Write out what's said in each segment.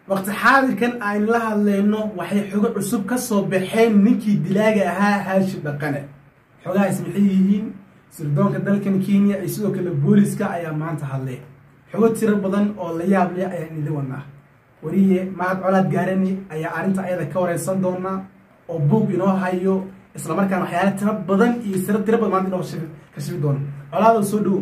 waqti xaadirkan aynu la hadlayno waxay xogo cusub ka soo baxeen ninkii dilaaga ahaa haashim dhaqane xogahaas maxay yihiin sirdoonka dalkan kenya iyo sidoo kale booliska ayaa maanta hadlay xogo tiro badan oo la yaab leh ayaan idin wadnaa wariye mahad colaad gaarani ayaa arrinta ayada ka wareysan doonaa oo buug inoo hayo islamarkaana waxyaala tiro badan iyo siro tiro badan maanta inoo kashifi doona colaada soo dhowo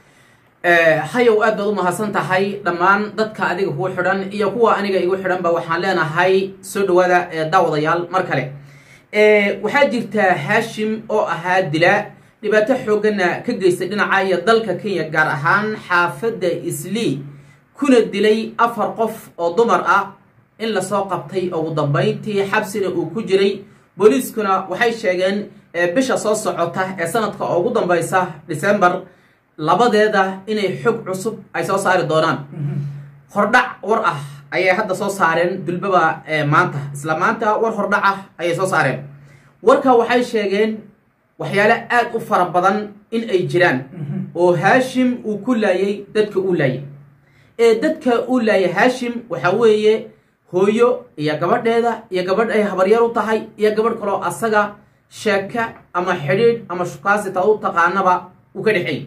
hayow aad baad u mahadsan tahay dhammaan dadka adiga kuu xidhan iyo kuwa aniga igu xidhanba waxaan leenahay soo dhawaada daawadayaal mar kale waxaa jirtaa haashim oo ahaa dilaa dhibaato xoogana ka geystay dhinaca iyo dalka kenya gaar ahaan xaafadda islii kuna dilay afar qof oo dumar ah in lasoo qabtay ugu dambayntii xabsina uu ku jiray booliiskuna waxay sheegeen bisha soo socota ee sanadka ugu dambaysa december labadeeda inay xog cusub ay soo saari doonaan hordhac war ah ayay hadda soo saareen dulbaba maanta isla maanta war hordhac ah ayay soo saareen warka waxay sheegeen waxyaale aad u fara badan in ay jiraan oo haashim uu ku laayay dadka uu laayay ee dadka uu laayay haashim waxaa weeye hooyo iyo gabadheeda iyo gabadh ay habaryar u tahay iyo gabadh kaloo asaga sheeka ama xidhiidh ama shukaasi ta u taqaanaba uu ka dhexeeyey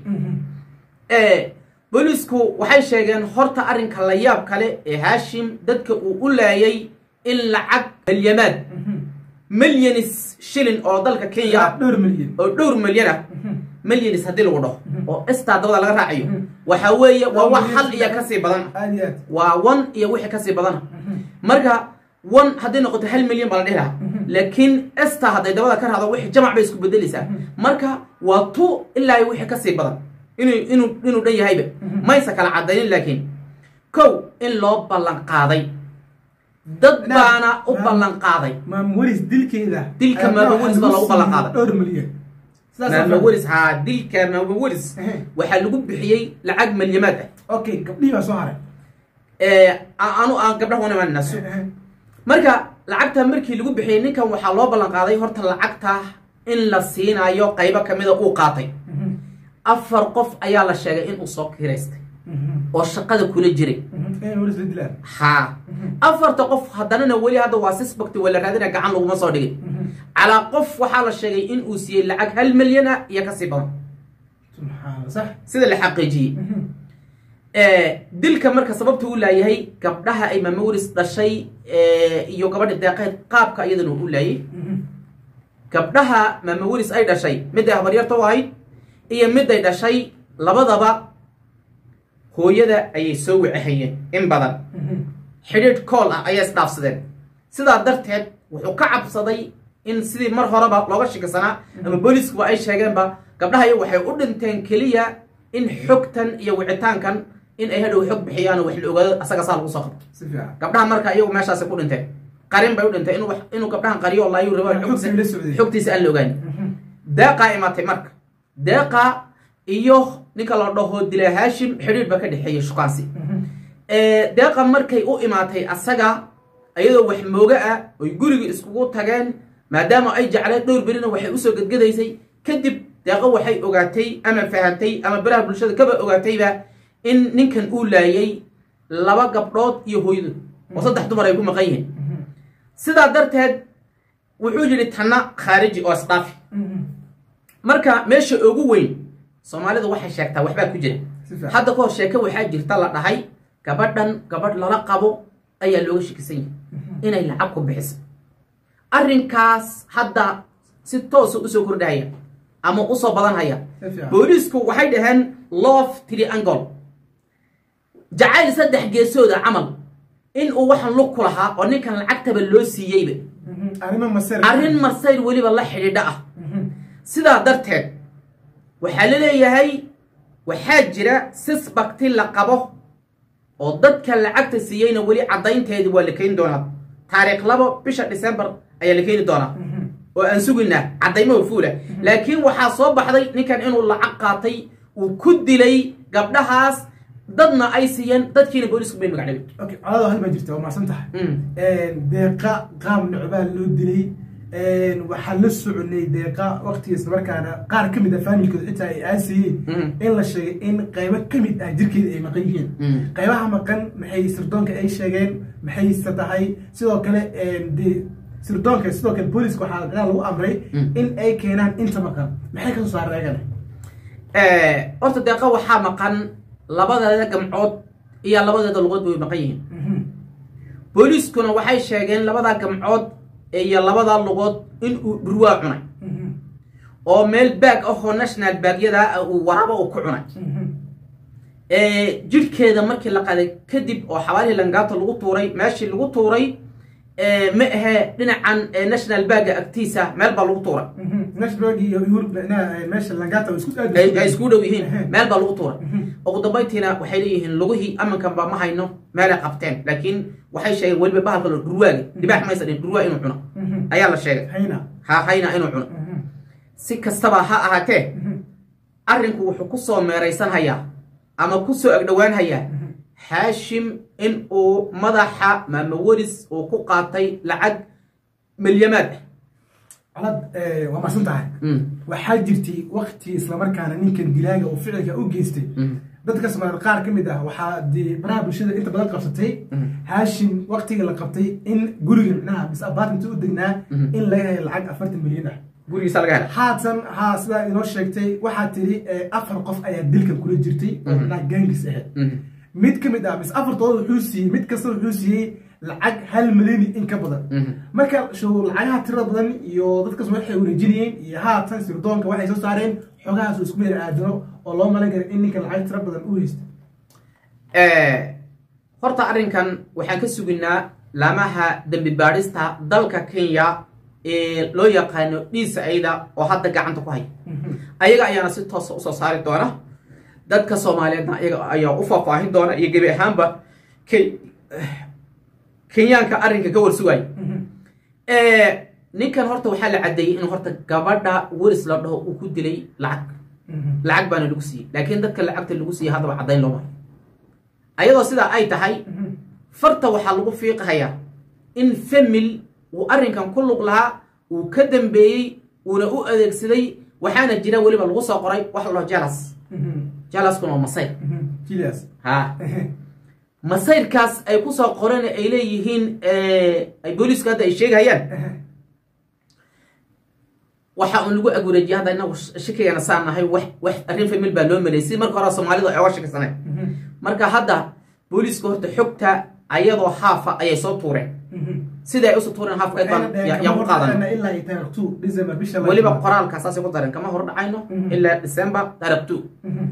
boolisku waxay sheegeen horta arrinka la yaab kale ee haashim dadka uu u laayay in lacag malyamaad milyanis shilin oo dalka kenya ah dhowr milyan oo dhowr milyan ah milyanis haddii lagu dhaho oo estaa dabada laga raacayo waxaa weeye waa wax hal iyo kasii badan aad iyo aad waa one iyo wixii kasii badana marka one hadday noqoto hal milyan baa la dhihi lahaa laakiin esta hadday dabada ka raado wixii jamac bay isku bedelaysaa marka waa tu ilaa iyo wixii kasii badan inuu inuu inuu dhan yahayba maysa kala cadaynin laakiin kow in loo ballan qaaday dad baana u ballan qaaday maam welis dilkeeda Dilka maama welis baa lagu ballan qaaday. dhowr milyan Sidaas maama oo welis haa dilka maama welis Ehe. waxaa lagu bixiyey lacag malyamaad ah okay gabdhihii baa soo haray ee anu aan gabdhaha wana naso marka lacagta markii lagu bixiyey ninkan waxaa loo ballan qaaday horta lacagta in la siinayo qaybo kamida uu qaatay afar qof ayaa la sheegay inuu soo kiraystay oo shaqada kula jiray in welis la dilaan haa afarta qof haddanana weli hadda waa sisbakti waa la raadina gacan laguma soo dhigin calaa qof waxaa la sheegay in uu siiyey lacag hal milyan ah iyo kasii badan subxaana sax sida la xaqiijiyey dilka marka sababta u laayahay gabdhaha ay maamawelis dhashay iyo gabadha deeqeed qaabka iyadana u laayay gabdhaha maamawelis ay dhashay miday habaryarta u ahayd iyo miday dhashay labadaba hooyada ayay soo wicahayeen in badan xidhiidh kool ah ayay isdhaafsadeen sidaa darteed wuxuu ka cabsaday in sidii mar horeba looga shikisanaa ama booliskuba ay sheegeenba gabdhaha iyo waxay u dhinteen keliya in xogtan iyo wicitaankan in ay hadhow xog bixiyaan oo wax la ogaado asaga saa lagu soo qabto si fiican gabdhaha marka iyagu meeshaasi ku dhinteen qarin bay u dhintay inuu wax- inuu gabdhahan qariyo oo laayu rabo Xogtii la socday. xogtiisa aan la ogaani deeqaa imaatay marka deeqa iyo ninka la dhaho dila haashim xidhiidh ba ka dhexeeyey shukaansi ee, deeqa markay u imaatay asaga iyadoo wax mooga ah oy guriga iskugu tageen maadaama ay jecleen dhowr berina waxay usoo gedgedaysay kadib deeqa waxay ogaatay ama fahantay ama baraha bulshada kaba ogaatayba in ninkan uu laayay laba gabdhood iyo hooyadood oo saddex dumar ay ku maqan yihiin sidaa darteed wuxuu yidhi tanna khaariji oo isdhaafi marka meesha ugu weyn soomaalidu waxay sheegtaa waxbaa ku jira Si fiican. hadda kahor sheeke waxaa jirta la dhahay gabadhan gabadh lala qabo ayaa looga shakisan yahay inay lacag ku bixiso arrinkaas hadda si toosa usoo kordhahaya ama usoo badanhaya Si fiican. booliisku waxay dhaheen love triangle jacayl saddex geesooda camal in uu waxan lug ku lahaa oo ninkan lacagtaba loo siiyeyba arrimo masir arrin marsayr weliba la xidhiidha ah sidaa darteed waxaa la leeyahay waxaa jira sisbakti la qabo oo dadka lacagta siiyeyna weli caddaynteedi waa la keeni doonaa taariikh labo bisha december ayaa la keeni doonaa oo aan suginaa caddaymaha fuula laakiin waxaa soo baxday ninkan inuu lacag qaatay uu ku dilay gabdhahaas dadna ay siiyeen dadkiina boolisku bay magacdhabay okay colaado hal baa jirta waa macsan tahay Mm. deeqa qaab nocbaa loo dilay waxaa la soconay deeqa waqtigiis markaana qaar ka mid ah faamilkooda xitaa ay aasayeen in la sheegay in qaybo ka mid ah jirkeeda ay maqan yihiin qaybaha maqan maxay sirdoonka ay sheegeen maxayse tahay sidoo kale dee sirdoonka sidoo kale booliska waxaa dagaal lagu amray in ay keenaan inta maqan maxay kasoo saareen ayagana horta deeqa waxaa maqan labadeeda gamcood iyo labadeeda lugood way maqan yihiin booliiskuna waxay sheegeen labadaa gamcood iyo labadaa lugood in uu dhurwaa cunay oo meel baag ahoo national baagyada uu waraba uu ku cunay jidhkeeda markii la qaday kadib oo xawaalihii langaato lagu tuuray meeshii lagu tuuray ma ahee dhinacan national baaga agtiisa meel baa lagu tuuray ay isku dhow yihiin meel baa lagu tuuray ugu dambayntiina waxay leeyihiin lugihii amankanba ma hayno meelay qabteen laakiin waxay sheegeen weliba bahalka lo dhurwaaga dhibaax maysa dhin dhurwaa inuu cuno ayaa la sheegay ha hayna inuu cuno si kastaba ha ahaatee arrinku wuxuu ku soo meeraysanhayaa ama ku soo agdhowaanhayaa xaashim in uu madaxa maama weris uu ku qaatay lacag milyamaad ah alad waa marsan tahay waxaa jirtay wakti islamarkaana ninkan dilaaga oo ficilka u geystay dadka soomaaliyeed qaar ka mid ah waxaa dee baraha bulshada inta badan qabsatay haashim waktiga la qabtay in guriga micnaha bis apartment u degnaa in laga helo lacag afartan milyan ah gurigiisa laga hela haatan haa sidaa inoo sheegtay waxaa tiri afar qof ayaa dilkan kula jirtay oo micnaha gaangis ahayd mid ka mid ah mis afartooda wuxuu siiyey mid kasta wuxuu siiyey lacag hal milyani in ka badan marka show lacagaha tirada badan iyo dadkas waxay wareejinayeen iyo haatan sirdoonka waxay soo saareen xogahaas isku meer aadano oo loo malan kara in ninka lacag tira badan u haysta horta arrinkan waxaan ka suginaa laamaha dembi baadhista dalka kenya ee loo yaqaano dhiisa ayda oo hadda gacanta ku haya ayaga ayaana si toosa usoo saari doona dadka soomaaliyeedna ayaga ayaa u faahfaahin doona iyo gebi ahaanba kenyaanka arrinka ka warsugaya ninkan horta waxaa la caddeeyey in horta gabadha weris la dhaho uu ku dilay lacag lacag baana lagu siiyey laakiin dadka lacagta lagu siiyey haddaba caddayn looma hayo ayadoo sidaa ay tahay farta waxaa lagu fiiqahayaa in famil uu arrinkan ku lug lahaa uu ka dambeeyey uuna u adeegsaday waxaana jira weliba lagu soo qoray wax la dhaho jalas jalaskuna waa masayr ha masayrkaas ay ku soo qoreen ay leeyihiin ay booliisku hadda ay sheegayaan waxa uun lagu agwareejiyay hadda inagu shakigana saan nahay wax wax arrin famil baa loo maleeyay si marka hore soomaalidu ay oga shakisaneen marka hadda booliiska horta xogta ayadoo haafa ayay soo tuureen sida ay usoo tuureen haafka baan yaan ku qaadan weliba qoraalka saasay ku dareen kama hor dhacayno ilaa december taarikh two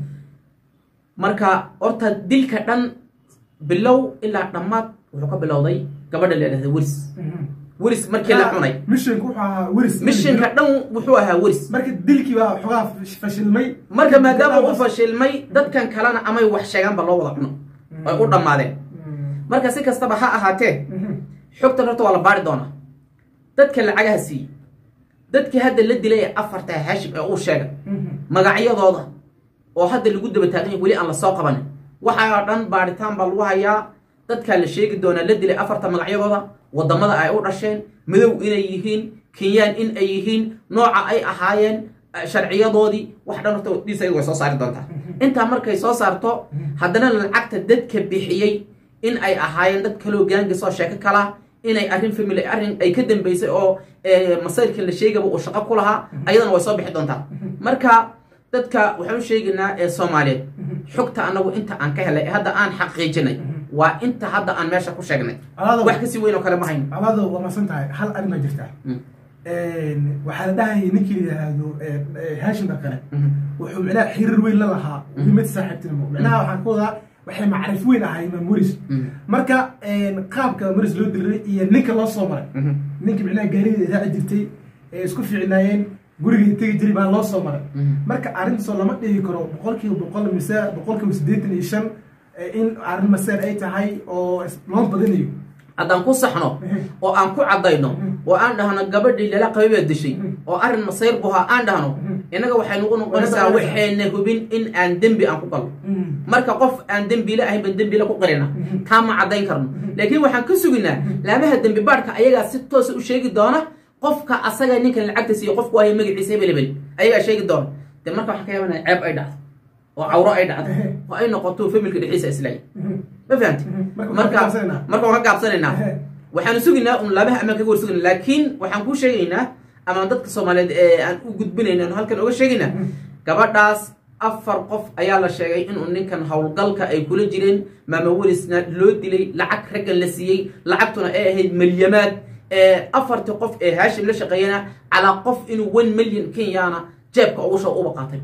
marka horta dilka dhan bilow ilaa dhammaad wuxuu ka bilowday gabadha la idhahda weris weris markii la cunay mishanka wuxuu ahaa weris mishinka dhan wuxuu ahaa weris marka dilkii baa xogaa fashilmay marka maadaama uu fashilmay dadkan kalena amay wax sheegaanba loo wada cuno ay u dhammaadeen marka si kastaba ha ahaatee xogtan horta waa la baari doonaa dadka lacagaha siiyey dadkii hadda la dilay ee afarta haashim ee uu sheegay magacyadooda oo hadda lagu daba taagan yahay weli aan la soo qabanin waxaa dhan baaritaan baa lagu hayaa dadkaa la sheegi doonaa la dilay afarta magacyadooda wadamada ay u dhasheen madow inay yihiin kenyaan in ay yihiin nooca ay ahaayeen sharciyadoodii wax dhan horta dhiis ayagu way soo saari doontaa intaa markay soo saarto haddana lacagta dadka bixiyey in ay ahaayeen dad kaloo gaangis oo sheeko kala inay arrin family arrin ay ka dambeysay oo masayrkan la sheegaba uu shaqo ku lahaa ayadana way soo bixi doontaa marka dadka waxaan u sheegaynaa ee soomaaliyeed xogta annagu inta aan ka helay ee hadda aan xaqiijinay waa inta hadda aan meesha ku sheegnay wax kasii weyn oo kale ma hayno alaado waa masan tahay hal arrin baa jirta waxaa la dhahayay ninkii la yidhaahdo haashim dhaqane wuxuu micnaha xiriir weyn la lahaa mid saaxiibtinimo micnaha waxaan ku wadaa waxay macrif weyn ahay imaam moris marka qaabka moris loo diliray iyo ninka loo soo maray ninka micnaha gaarida raaci jirtay ee isku fiicnaayeen gurigii tegi jiri baa loo soo maray marka arrintaasoo lama dhigi karo boqolkiiba boqol mise boqolkiiba siddeetan iyo shan in arrin maseer ay tahay oo loo badinayo haddaan ku saxno oo aan ku caddayno oo aan dhahno gabadhii lala qabay baa dishay oo arrin masayr buhaa aan dhahno innaga waxay nagu noqonaysaa waxayna hubin in aan dembi aan ku galno marka qof aan dembile ahayn baan dembile ku qarina taa ma caddayn karno laakiin waxaan ka suginaa laamaha dembi baadhka ayagaa si toosa u sheegi doona qofka asaga ninkan lacagta siiyo qofku waayo magaciisa hebel hebel ayagaa sheegi doona dee marka waxaan ka yaabanaya ceeb ay dhacdo oo cawro ay dhacdo oo ay noqoto familka dhexdiisa islaay ma fahamti Marka marka waxaan ka gaabsanaynaa. marka waan ka gaabsanaynaa waxaanu sugaynaa un laabaha ammaan kaga war sugaynaa laakiin waxaan kuu sheegaynaa ama dadka soomaaliyeed ee aan u gudbinayna aan halkan oga sheegaynaa gabadhaas afar qof ayaa la sheegay inuu ninkan howlgalka ay kula jireen maama welisna loo dilay lacag raggan la siiyey lacagtuna ay ahayd milyamaad ee afartii qof ee haashim la shaqeeyana calaa qof inuu one million kenyana jeebka ugu soo uba qaatay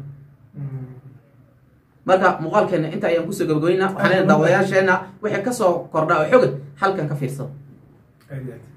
marka muuqaalkeena inta ayaan kusoo gabagabaynaa waxaan leenahay daawadayaasheena wixii kasoo kordha oo xogad halkan ka fiirsada aad iyo aad